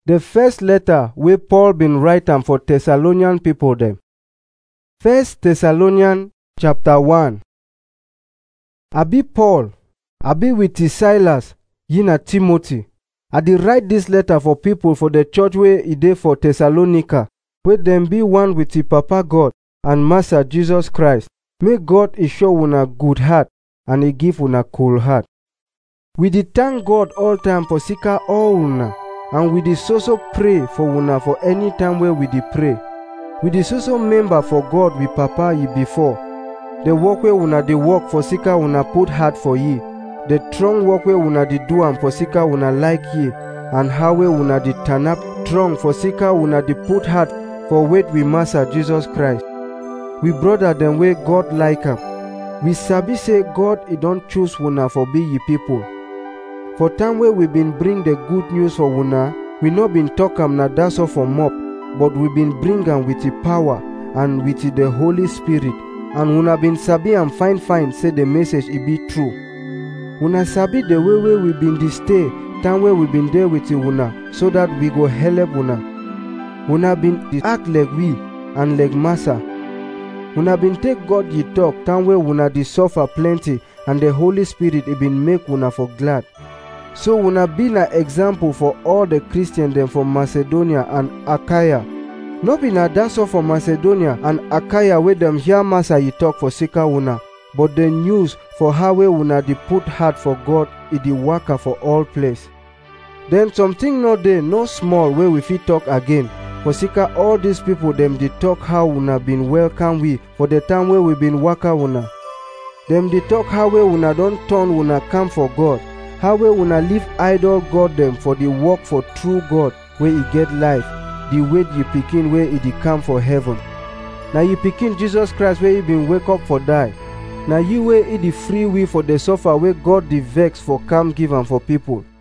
The first letter wey Paul bin write am for Thessalonian pipo dem. First Thessalonian chapter 1 I be Paul, I be with Silas, ye na Timothy. I dey write dis letter for pipo for the church wey e dey for Thessalonica, wey dem be one with the Papa God and Master Jesus Christ. Make God e show una good heart and e give una cool heart. We dey thank God all time for sika all una and we dey so so pray for una for any time wey we dey pray. We dey so so member for God we Papa ye before. The work wey una dey work for sika una put heart for ye. The strong work wey una dey do am for sika una like ye and how wey una dey turn up strong for sika una dey put heart for wait we Master Jesus Christ. We brother dem wey God like am. We sabi say God e don choose una for be ye people. For time wey we been bring the good news for una, we no been talk am na that's all for mouth, but we been bring am with the power and with the Holy Spirit. And una been sabi am fine fine say the message e be true. Una sabi the way wey we been dey stay, time wey we been there with una, so that we go help una. Una been dey act like we and like massa. Una been take God ye talk, time wey una dey suffer plenty, and the Holy Spirit e been make una for glad. So una be na example for all the Christians dem for Macedonia and Achaia. No be na that's all for Macedonia and Achaia wey dem hear Master ye talk for sika una, but the news for how wey una dey put heart for God e dey waka for all place. Then something no dey no small wey we fit talk again. For sika all these people dem dey talk how una been welcome we for the time wey we been waka una. Dem dey talk how wey una don turn una come for God. how wey una leave idol god dem for the work for true god wey e get life the way ye pikin wey e dey come for heaven na ye pikin jesus christ wey e bin wake up for die na you wey e dey free we for the suffer wey god dey vex for come give am for people